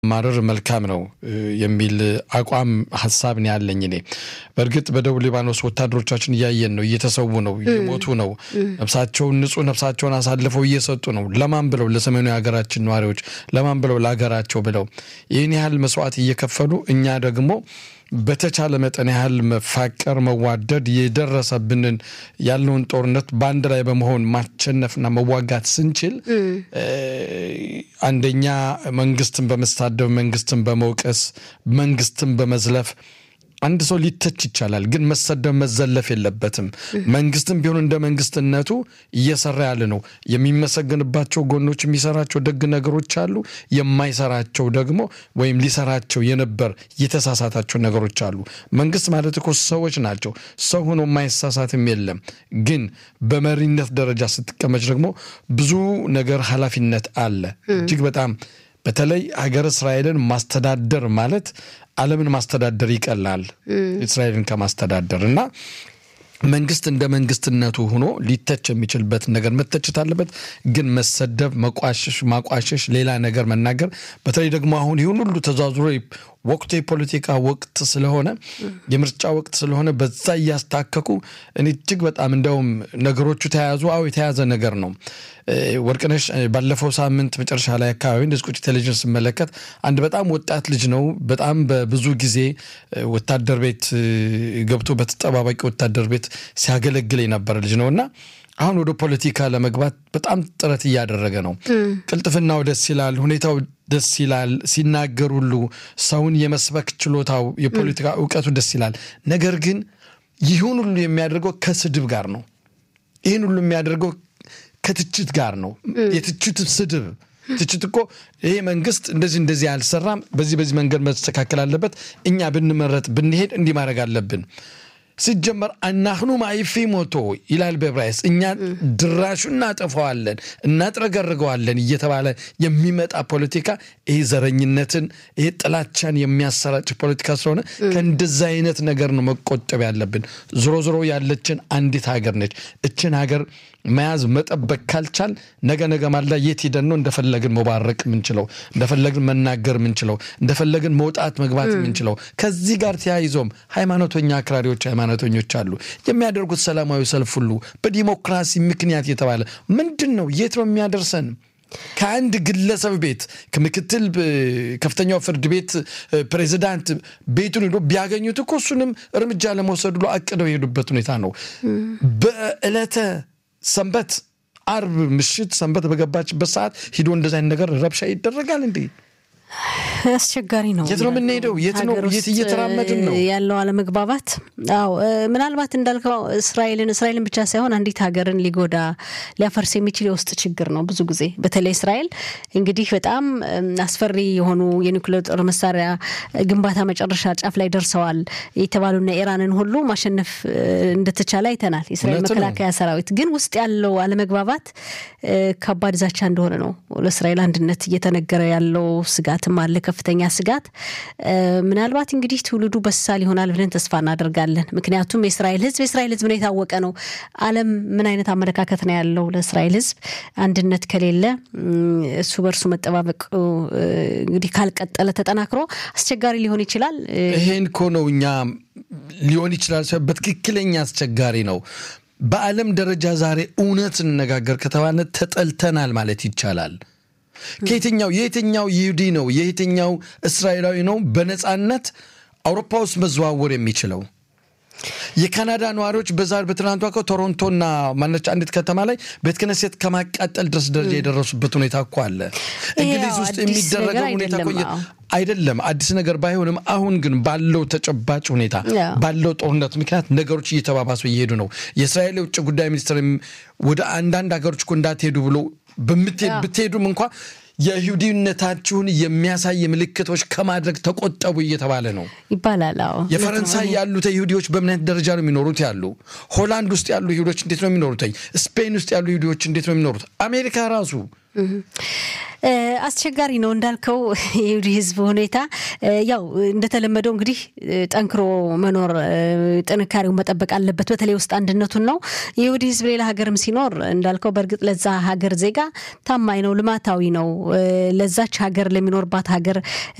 ማረር መልካም ነው የሚል አቋም ሀሳብ ነው ያለኝ። እኔ በእርግጥ በደቡብ ሊባኖስ ወታደሮቻችን እያየን ነው፣ እየተሰዉ ነው፣ እየሞቱ ነው። ነፍሳቸውን ንጹህ ነፍሳቸውን አሳልፈው እየሰጡ ነው። ለማን ብለው? ለሰሜኑ የሀገራችን ነዋሪዎች። ለማን ብለው? ለሀገራቸው ብለው ይህን ያህል መስዋዕት እየከፈሉ እኛ ደግሞ በተቻለ መጠን ያህል መፋቀር፣ መዋደድ የደረሰብንን ያለውን ጦርነት በአንድ ላይ በመሆን ማሸነፍና መዋጋት ስንችል አንደኛ መንግስትን በመሳደብ መንግስትን በመውቀስ መንግስትን በመዝለፍ አንድ ሰው ሊተች ይቻላል፣ ግን መሰደብ መዘለፍ የለበትም። መንግስትም ቢሆን እንደ መንግስትነቱ እየሰራ ያለ ነው። የሚመሰገንባቸው ጎኖች፣ የሚሰራቸው ደግ ነገሮች አሉ። የማይሰራቸው ደግሞ ወይም ሊሰራቸው የነበር የተሳሳታቸው ነገሮች አሉ። መንግስት ማለት እኮ ሰዎች ናቸው። ሰው ሆኖ የማይሳሳትም የለም። ግን በመሪነት ደረጃ ስትቀመጭ ደግሞ ብዙ ነገር ኃላፊነት አለ። እጅግ በጣም በተለይ ሀገር እስራኤልን ማስተዳደር ማለት ዓለምን ማስተዳደር ይቀላል እስራኤልን ከማስተዳደር እና መንግስት እንደ መንግስትነቱ ሆኖ ሊተች የሚችልበት ነገር መተችት አለበት። ግን መሰደብ፣ መቋሸሽ፣ ማቋሸሽ፣ ሌላ ነገር መናገር በተለይ ደግሞ አሁን ይሁን ሁሉ ተዛዙሮ ወቅቱ የፖለቲካ ወቅት ስለሆነ የምርጫ ወቅት ስለሆነ በዛ እያስታከኩ እኔ እጅግ በጣም እንደውም ነገሮቹ ተያያዙ። አዎ የተያዘ ነገር ነው። ወርቅነሽ ባለፈው ሳምንት መጨረሻ ላይ አካባቢ እንደዚህ ቁጭ ቴሌቪዥን ስመለከት አንድ በጣም ወጣት ልጅ ነው። በጣም በብዙ ጊዜ ወታደር ቤት ገብቶ በተጠባባቂ ወታደር ቤት ሲያገለግል የነበረ ልጅ ነው እና አሁን ወደ ፖለቲካ ለመግባት በጣም ጥረት እያደረገ ነው። ቅልጥፍናው ደስ ይላል፣ ሁኔታው ደስ ይላል። ሲናገር ሁሉ ሰውን የመስበክ ችሎታው፣ የፖለቲካ እውቀቱ ደስ ይላል። ነገር ግን ይሁን ሁሉ የሚያደርገው ከስድብ ጋር ነው። ይህን ሁሉ የሚያደርገው ከትችት ጋር ነው። የትችት ስድብ ትችት እኮ ይሄ መንግስት እንደዚህ እንደዚህ አልሰራም፣ በዚህ በዚህ መንገድ መስተካከል አለበት፣ እኛ ብንመረጥ ብንሄድ እንዲህ ማድረግ አለብን ሲጀመር አናህኑ ማይፊ ሞቶ ይላል በዕብራይስ እኛ ድራሹ እናጠፋዋለን እናጥረገርገዋለን እየተባለ የሚመጣ ፖለቲካ ይሄ ዘረኝነትን ይሄ ጥላቻን የሚያሰራጭ ፖለቲካ ስለሆነ ከእንደዚ አይነት ነገር ነው መቆጠብ ያለብን። ዞሮ ዞሮ ያለችን አንዲት ሀገር ነች። እችን ሀገር መያዝ መጠበቅ ካልቻል ነገ ነገ ማላ የት ሄደን ነው እንደፈለግን መባረቅ የምንችለው እንደፈለግን መናገር የምንችለው እንደፈለግን መውጣት መግባት የምንችለው? ከዚህ ጋር ተያይዞም ሃይማኖተኛ አክራሪዎች ሃይማኖተኞች አሉ። የሚያደርጉት ሰላማዊ ሰልፍ ሁሉ በዲሞክራሲ ምክንያት የተባለ ምንድን ነው? የት ነው የሚያደርሰን? ከአንድ ግለሰብ ቤት ከምክትል ከፍተኛው ፍርድ ቤት ፕሬዚዳንት ቤቱን ሄዶ ቢያገኙት እኮ እሱንም እርምጃ ለመውሰድ ብሎ አቅደው የሄዱበት ሁኔታ ነው። በዕለተ ሰንበት አርብ ምሽት ሰንበት በገባችበት ሰዓት ሂዶ እንደዚ አይነት ነገር ረብሻ ይደረጋል እንዴ? አስቸጋሪ ነው። የት ነው የምንሄደው? የት ነው የት እየተራመድን ነው ያለው አለመግባባት? አዎ ምናልባት እንዳልከው እስራኤልን እስራኤልን ብቻ ሳይሆን አንዲት ሀገርን ሊጎዳ ሊያፈርስ የሚችል የውስጥ ችግር ነው። ብዙ ጊዜ በተለይ እስራኤል እንግዲህ በጣም አስፈሪ የሆኑ የኒውክሌር ጦር መሳሪያ ግንባታ መጨረሻ ጫፍ ላይ ደርሰዋል የተባሉና ኢራንን ሁሉ ማሸነፍ እንደተቻለ አይተናል። የእስራኤል መከላከያ ሰራዊት ግን ውስጥ ያለው አለመግባባት ከባድ ዛቻ እንደሆነ ነው ለእስራኤል አንድነት እየተነገረ ያለው ስጋት ስጋትም አለ፣ ከፍተኛ ስጋት። ምናልባት እንግዲህ ትውልዱ በሳል ይሆናል ብለን ተስፋ እናደርጋለን። ምክንያቱም የእስራኤል ሕዝብ የእስራኤል ሕዝብ ነው የታወቀ ነው። ዓለም ምን አይነት አመለካከት ነው ያለው ለእስራኤል ሕዝብ አንድነት ከሌለ እሱ በእርሱ መጠባበቅ እንግዲህ ካልቀጠለ ተጠናክሮ አስቸጋሪ ሊሆን ይችላል። ይሄን እኮ ነው እኛ ሊሆን ይችላል በትክክለኛ አስቸጋሪ ነው። በዓለም ደረጃ ዛሬ እውነት እንነጋገር ከተባለ ተጠልተናል ማለት ይቻላል። ከየትኛው የየትኛው ይሁዲ ነው የየትኛው እስራኤላዊ ነው በነፃነት አውሮፓ ውስጥ መዘዋወር የሚችለው? የካናዳ ነዋሪዎች በዛሬ በትናንቷ እኮ ቶሮንቶና ማነች አንዲት ከተማ ላይ ቤተ ክህነት ከማቃጠል ድረስ ደረጃ የደረሱበት ሁኔታ እኮ አለ። እንግሊዝ ውስጥ የሚደረገው ሁኔታ አይደለም አዲስ ነገር ባይሆንም፣ አሁን ግን ባለው ተጨባጭ ሁኔታ ባለው ጦርነት ምክንያት ነገሮች እየተባባሱ እየሄዱ ነው። የእስራኤል የውጭ ጉዳይ ሚኒስትር ወደ አንዳንድ ሀገሮች እኮ እንዳትሄዱ ብሎ ብትሄዱም እንኳ የይሁዲነታችሁን የሚያሳይ ምልክቶች ከማድረግ ተቆጠቡ እየተባለ ነው ይባላል። የፈረንሳይ ያሉት ይሁዲዎች በምን አይነት ደረጃ ነው የሚኖሩት? ያሉ ሆላንድ ውስጥ ያሉ ይሁዲዎች እንዴት ነው የሚኖሩት? ስፔን ውስጥ ያሉ ይሁዲዎች እንዴት ነው የሚኖሩት? አሜሪካ ራሱ አስቸጋሪ ነው እንዳልከው የይሁዲ ህዝብ ሁኔታ ያው እንደተለመደው እንግዲህ ጠንክሮ መኖር ጥንካሬውን መጠበቅ አለበት። በተለይ ውስጥ አንድነቱን ነው። የይሁዲ ህዝብ ሌላ ሀገርም ሲኖር እንዳልከው በእርግጥ ለዛ ሀገር ዜጋ ታማኝ ነው፣ ልማታዊ ነው። ለዛች ሀገር ለሚኖርባት ሀገር